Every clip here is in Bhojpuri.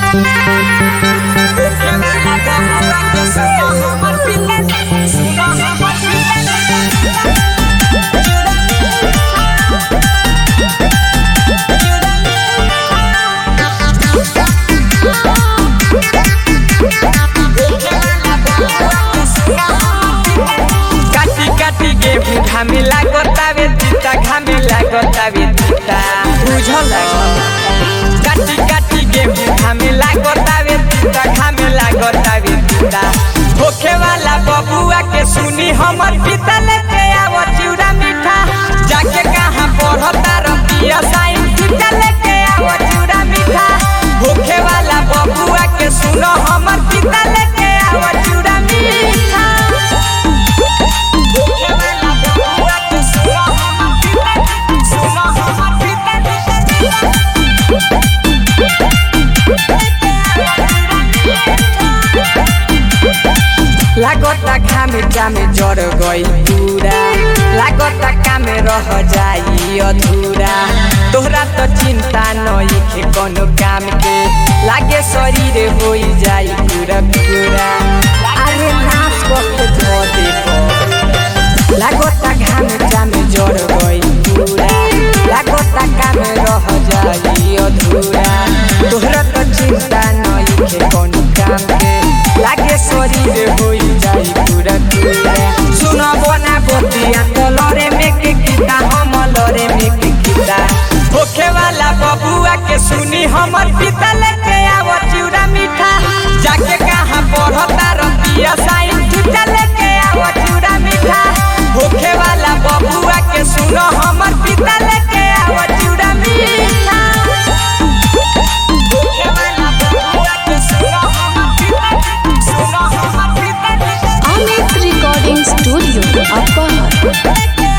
काटी काटी गेहूं घामे लागतावे तीता घामे लागतावे तीता बुझल काटी काटी गेहूं घामे लागतावे तीता घामे लागतावे तीता होखे वाला बबुआ के सुनी हमर पिता लेके आव चिउरा मीठा जाके कहाँ पढ़ता रतिया साइन पिता लेके आव चिउरा मीठा होखे वाला बबुआ के सुनो हमर पिता लेके आव चिउरा मीठा लागता खामे जामे जड़ गई पूरा लागता कामे रह जाई अधूरा तोहरा तो चिंता नई के कोनो काम के लागे शरीर होई जाई पूरा पूरा अरे नाच वक्त धो दे लागता घामे जामे जड़ गई पूरा लागता कामे रह जाई अधूरा तोहरा तो चिंता नई के कोनो काम के लागे शरीर होई जाई पूरा पूरा सुन बना बतिया तो लरे में के किता हम लरे में के किता होखे वाला बबुआ के सुनी हमर पिता लेके आव चिउरा मीठा जाके कहाँ पढ़ता रतिया साइन चिता लेके आव चिउरा मीठा होखे वाला बबुआ के सुनो हमर पिता लेके आव चिउरा मीठा होखे वाला बबुआ के सुनो हमर पिता सुनो हमर पिता Amit Recording Studio, Upper.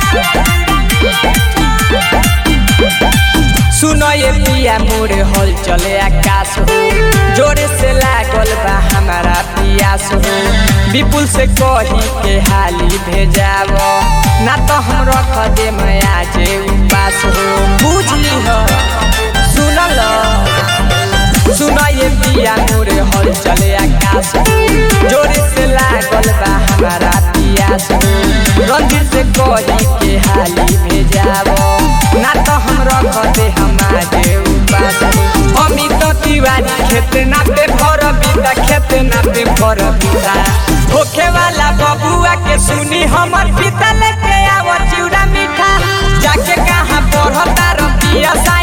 सुनो ये पिया मोरे हल चले आकाश हो जोरे से लागल बा हमारा पियास हो विपुल से कही के हाली भेजाव ना तो हम रख दे मैं आज उपास हो बुझली हो सुनल सुनो ये पिया मोरे हल चले आकाश हो जोरे से लागल बा हमारा पियास हो रंजीत से कही के हाली भेजाव ना तो हम रख दे हमारे उपास अमित तिवारी खेत नाते भर बिता खेत नाते भर बिता होखे वाला बबुआ के सुनी हमर पिता लेके आव चिउरा मीठा जाके कहाँ पढ़ता रतिया